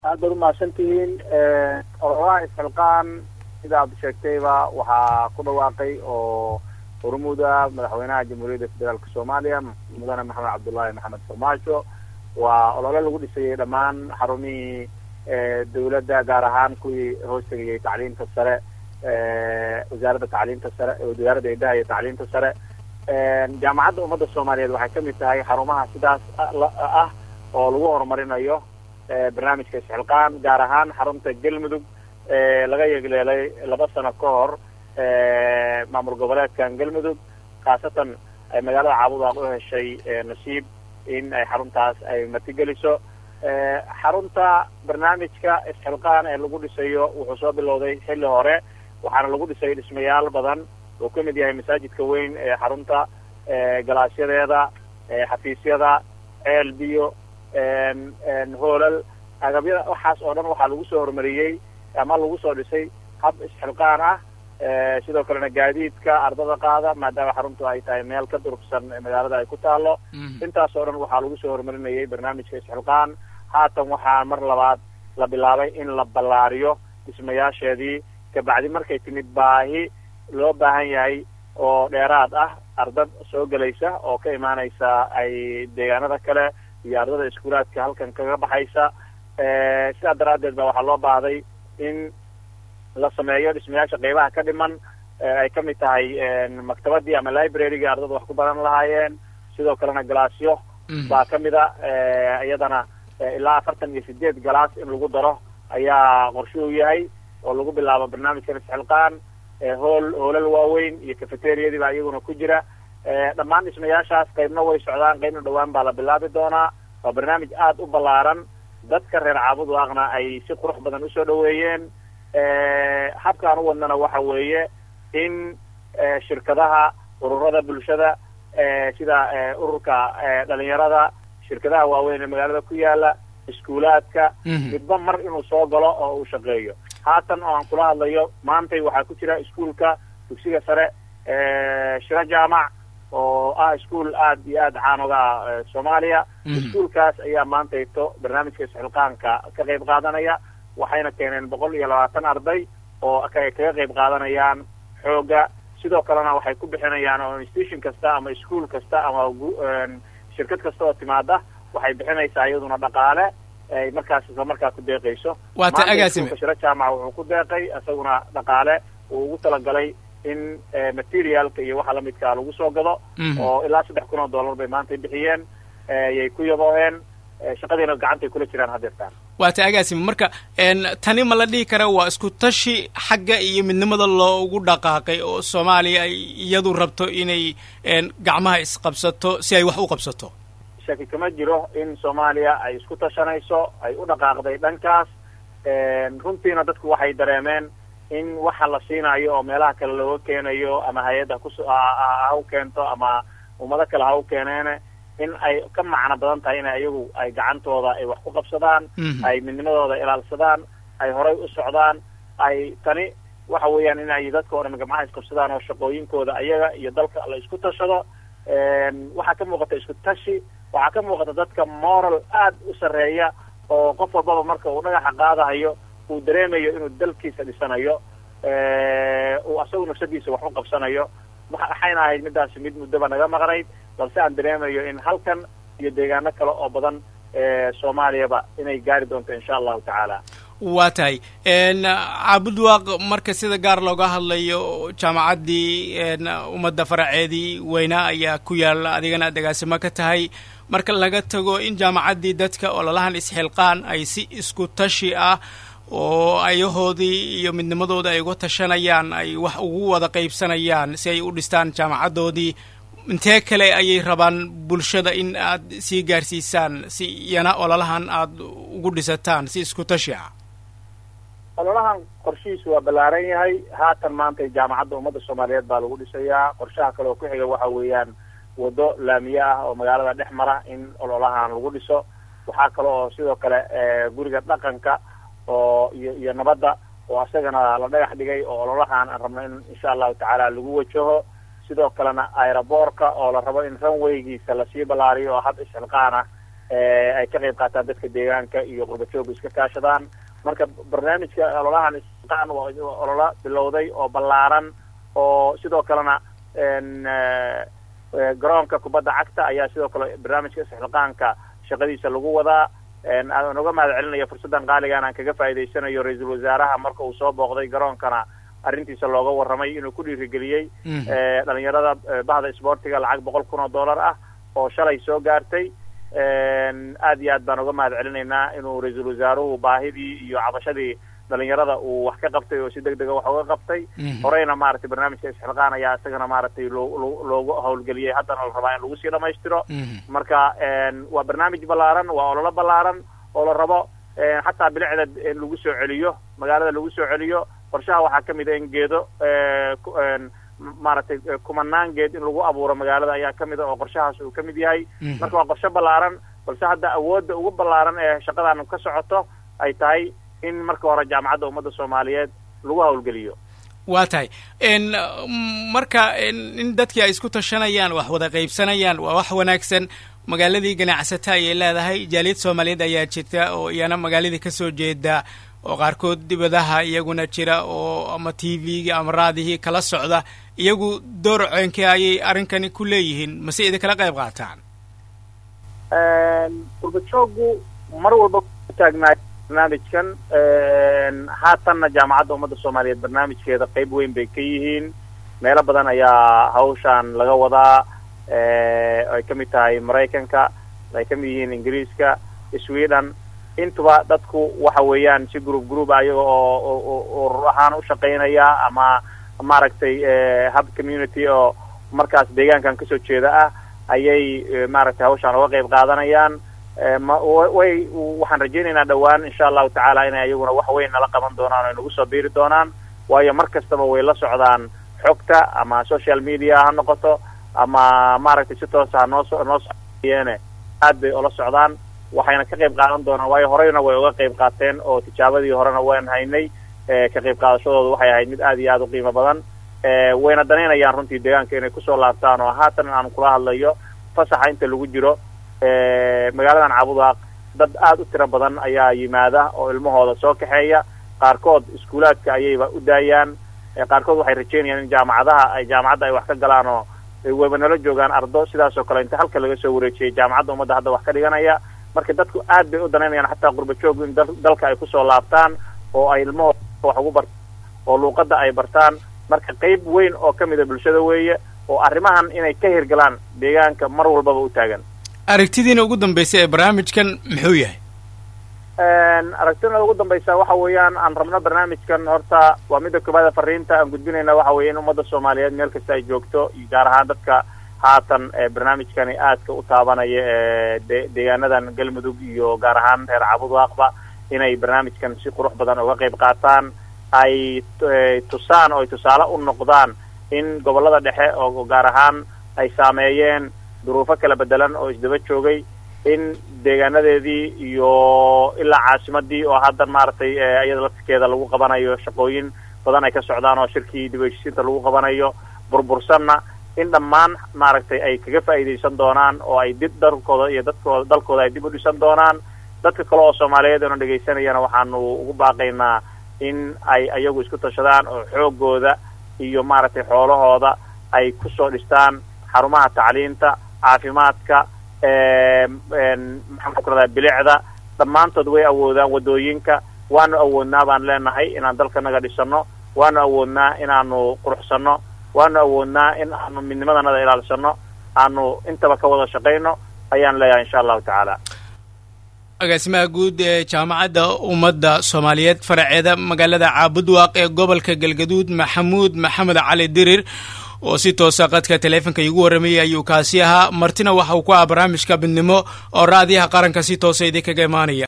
aad baad umahadsantihiin ololaha isxilqaan sidaad sheegtayba waxaa ku dhawaaqay oo hormuuda madaxweynaha jamhuuriyadda federaalk soomaaliya mudane maxamed cabdullaahi maxamed farmaajo waa olole lagu dhisayay dhammaan xarumihii dawladda gaar ahaan kuwii hoos tegayay tacliimta sare wasaaradda tacliimta sare wasaaradda eedaha iyo tacliimta sare jaamacadda ummadda soomaaliyeed waxay kamid tahay xarumaha sidaas ah oo lagu horumarinayo barnaamijka isxilqaan gaar ahaan xarunta galmudug laga yegleelay laba sano ka hor maamul goboleedkan galmudug khaasatan ay magaalada caabudaaq u heshay nasiib in ay xaruntaas ay martigeliso xarunta barnaamijka isxilqaan ee lagu dhisayo wuxuu soo bilowday xilli hore waxaana lagu dhisay dhismayaal badan uu ka mid yahay masaajidka weyn ee xarunta galaasyadeeda xafiisyada ceel biyo hoolal agabyada waxaas oo dhan waxaa lagu soo horumariyey ama lagu soo dhisay hab isxilqaan ah sidoo kalena gaadiidka ardada qaada maadaama xaruntu ay tahay meel ka durugsan magaalada ay ku taalo intaas oo dhan waxaa lagu soo horumarinayay barnaamijka isxilqaan haatan waxaa mar labaad la bilaabay in la ballaariyo dhismayaasheedii kabacdi markay timid baahi loo baahan yahay oo dheeraad ah ardad soo gelaysa oo ka imaanaysa ay deegaanada kale iyo ardada iskuulaadka halkan kaga baxaysa sidaa daraaddeed ba waxaa loo baahday in la sameeyo dhismayaasha qeybaha ka dhiman ay kamid tahay maktabadii ama librarygii ardada wax ku baran lahaayeen sidoo kalena galaasyo baa kamid a iyadana ilaa afartan iyo sideed galaas in lagu daro ayaa qorshuhu yahay oo lagu bilaabo barnaamijkan isxilqaan hool hoolal waaweyn iyo cafeteriadii baa iyaguna ku jira dhammaan dhismayaashaas qeybna way socdaan qeybna dhawaan baa la bilaabi doonaa waa barnaamij aada u ballaaran dadka reer caabudu aqna ay si qurux badan usoo dhaweeyeen habkaan u wadnana waxa weeye in shirkadaha ururada bulshada sida ururka dhalinyarada shirkadaha waaweyn ee magaalada ku yaala iskuulaadka midba mar inuu soo galo oo uu shaqeeyo haatan oo aan kula hadlayo maantay waxaa ku jira iskuulka dugsiga sare shiro jaamac oo ah iskuol aada iyo aada caan oga ah soomaaliya iskuolkaas ayaa maantayto barnaamijka isxilqaanka ka qayb qaadanaya waxayna keeneen boqol iyo labaatan arday oo kaga qayb qaadanayaan xooga sidoo kalena waxay ku bixinayaan oo institution kasta ama ischool kasta ama shirkad kasta oo timaada waxay bixinaysaa iyaduna dhaqaale ay markaas isla markaa ku deeqayso waata agaasime shiro jaamaca wuxuu ku deeqay isaguna dhaqaale uu ugu talagalay in materialka iyo waxa lamidkaa lagu soo gado oo ilaa saddex kun oo dollar bay maantay bixiyeen yay ku yabooheen shaqadiina gacantay kula jiraan hadeertaan waata agaasime marka tani ma la dhihi kara waa isku tashi xagga iyo midnimada loogu dhaqaaqay oo soomaaliya ay iyadu rabto inay gacmaha isqabsato si ay wax u qabsato shaki kama jiro in soomaaliya ay isku tashanayso ay u dhaqaaqday dhankaas runtiina dadku waxay dareemeen in waxa la siinayo oo meelaha kale looga keenayo ama hay-adda kus ha u keento ama ummado kale ha u keeneene in ay ka macno badan tahay in iyagu ay gacantooda ay wax ku qabsadaan ay midnimadooda ilaalsadaan ay horay u socdaan ay tani waxa weeyaan in ay dadka o dhan gacmaha isqabsadaan oo shaqooyinkooda ayaga iyo dalka la isku tashado waxaa ka muuqata isku tashi waxaa ka muuqata dadka moral aada u sarreeya oo qof walbaba marka uu dhagaxa qaadahayo uu dareemayo inuu dalkiisa dhisanayo uu asagu nafsadiisa wax u qabsanayo waxayna ahayd midaasi mid muddoba naga maqnayd balse aan dareemayo in halkan iyo deegaano kale oo badan soomaaliyaba inay gaari doonto insha allahu tacaala waa tahay caabudwaaq marka sida gaar looga hadlayo jaamacaddii ummadda faraceedii weynaa ayaa ku yaala adigana aad agaasimo ka tahay marka laga tago in jaamacaddii dadka ololahan isxilqaan ay si isku tashi ah oo ayahoodii iyo midnimadooda ay uga tashanayaan ay wax ugu wada qaybsanayaan si ay u dhistaan jaamacaddoodii intee kale ayay rabaan bulshada in aad sii gaarsiisaan si iyana ololahan aad ugu dhisataan si isku tashi ah ololahan qorshihiisu waa ballaaran yahay haatan maanta jaamacadda ummadda soomaaliyeed baa lagu dhisayaa qorshaha kale oo ku xiga waxa weeyaan waddo laamiye ah oo magaalada dhex mara in ololahan lagu dhiso waxaa kale oo sidoo kale guriga dhaqanka oo iyo iyo nabadda oo isagana la dhagax dhigay oo ololahan aan rabno in insha allahu tacaala lagu wajaho sidoo kalena aeroboorka oo la rabo in runwaygiisa lasii ballaariyo oo hab isxilqaan ah ay ka qayb qaataan dadka deegaanka iyo qurbajooga iska kaashadaan marka barnaamijka ololahan isqaan waa olola bilowday oo ballaaran oo sidoo kalena garoonka kubadda cagta ayaa sidoo kale barnaamijka isxilqaanka shaqadiisa lagu wadaa aan uga mahad celinayo fursaddan qaaligan aan kaga faa'iidaysanayo ra-iisul wasaaraha marka uu soo booqday garoonkana arrintiisa looga warramay inuu ku dhiirigeliyey dhalinyarada bahda isboortiga lacag boqol kun oo dollar ah oo shalay soo gaartay aad iyo aad baan uga mahad celinaynaa inuu ra-iisul wasaaruhu baahidii iyo cabashadii dhalinyarada uu wax ka qabtay oo si deg dega wax uga qabtay horeyna maaragtay barnaamijka isxilqaan ayaa isagana maaragtay loo loogu hawlgeliyey haddana la rabaa in lagu sii dhamaystiro marka waa barnaamij ballaaran waa ololo ballaaran oo la rabo xataa bilicda in lagu soo celiyo magaalada lagu soo celiyo qorshaha waxaa kamid a in geedo maaragtay kumanaan geed in lagu abuuro magaalada ayaa kamid a oo qorshahaas uu kamid yahay marka waa qorshe ballaaran balse hadda awoodda ugu ballaaran ee shaqadan ka socoto ay tahay in marka hore jaamacadda ummadda soomaaliyeed lagu hawlgeliyo waa tahay marka in dadkii ay isku tashanayaan wax wada qaybsanayaan waa wax wanaagsan magaaladii ganacsata ayay leedahay jaaliyad soomaaliyeed ayaa jirta oo iyana magaaladii kasoo jeeda oo qaarkood dibadaha iyaguna jira oo ama t v-gii ama raadihii kala socda iyagu door ceenkee ayay arrinkani ku leeyihiin mase idinkala qayb qaataan qurbajoogu mar walba kutaagnaay barnaamijkan haatanna jaamacadda ummadda soomaaliyeed barnaamijkeeda qayb weyn bay ka yihiin meelo badan ayaa hawshaan laga wadaa ay kamid tahay maraykanka ay kamid yihiin ingiriiska sweden intuba dadku waxa weeyaan si group group ayaga oo urur ahaan u shaqaynaya ama maaragtay hub community oo markaas deegaankan kasoo jeeda ah ayay maaragtay hawshaan uga qayb qaadanayaan way waxaan rajaynaynaa dhowaan insha allahu tacaala inay ayaguna wax weyn nala qaban doonaan o ay nagu soo biiri doonaan waayo mar kastaba way la socdaan xogta ama social media ha noqoto ama maaragtay si toosa ha noosoo noo soyeene aad bay ula socdaan waxayna ka qayb qaadan doonaan waayo horeyna way uga qayb qaateen oo tijaabadii horena waan haynay ka qayb qaadashadooda waxay ahayd mid aad iyo aada u qiimo badan wayna danaynayaan runtii deegaanka inay kusoo laabtaan oo haatan aan kula hadlayo fasaxa inta lagu jiro magaaladan caabudaaq dad aada u tiro badan ayaa yimaada oo ilmahooda soo kaxeeya qaarkood iskuulaadka ayayba u daayaan qaarkood waxay rajeynayaan in jaamacadaha ay jaamacadda ay wax ka galaan oo wayba nala joogaan ardo sidaas oo kale inta halka laga soo wareejiyay jaamacadda ummadda hadda wax ka dhiganaya marka dadku aad bay u danaynayaan xataa qurbajoogu in dalka ay kusoo laabtaan oo ay ilmahooda wax ugu bartaan oo luuqadda ay bartaan marka qayb weyn oo kamid a bulshada weeye oo arrimahan inay ka hirgalaan deegaanka mar walbaba u taagan aragtidiina ugu dambaysa ee barnaamijkan muxuu yahay aragtida ugu dambaysa waxa weeyaan aan rabno barnaamijkan horta waa midda koobaada fariinta aan gudbinayna waxa weeye in ummadda soomaaliyeed meel kasta ay joogto iyo gaar ahaan dadka haatan barnaamijkani aadka u taabanaya ee de deegaanadan galmudug iyo gaar ahaan reer cabudwaaqba inay barnaamijkan si qurux badan uga qayb qaataan ay tusaan oo ay tusaale u noqdaan in gobollada dhexe oo gaar ahaan ay saameeyeen duruufo kala bedelan oo isdaba joogay in deegaanadeedii iyo ilaa caasimadii oo haddan maaragtay iyada laftirkeeda lagu qabanayo shaqooyin badan ay ka socdaan oo shirkii dib heshiisiinta lagu qabanayo burbursanna in dhammaan maaragtay ay kaga faa'iidaysan doonaan oo ay dib dalkooda iyo dadkooda dalkooda ay dib u dhisan doonaan dadka kale oo soomaaliyeed oona dhegaysanayana waxaanu ugu baaqaynaa in ay ayagu isku tashadaan oo xoogooda iyo maaragtay xoolahooda ay kusoo dhistaan xarumaha tacliinta caafimaadka maxaan ku radaa bilicda dhammaantood way awoodaan waddooyinka waanu awoodnaa baan leenahay inaan dalkanaga dhisano waanu awoodnaa inaanu quruxsano waanu awoodnaa in aanu midnimadanada ilaalsano aanu intaba ka wada shaqayno ayaan leeyahay insha allahu tacaala agaasimaha guud ee jaamacadda ummadda soomaaliyeed faraceeda magaalada caabudwaaq ee gobolka galgaduud maxamuud maxamed cali dirir oo si toosa qadka taleefonka iigu warramayay ayuu kaasi ahaa martina waxa uu ku ah barnaamijka midnimo oo raadiyaha qaranka si toosa idinkaga imaanaya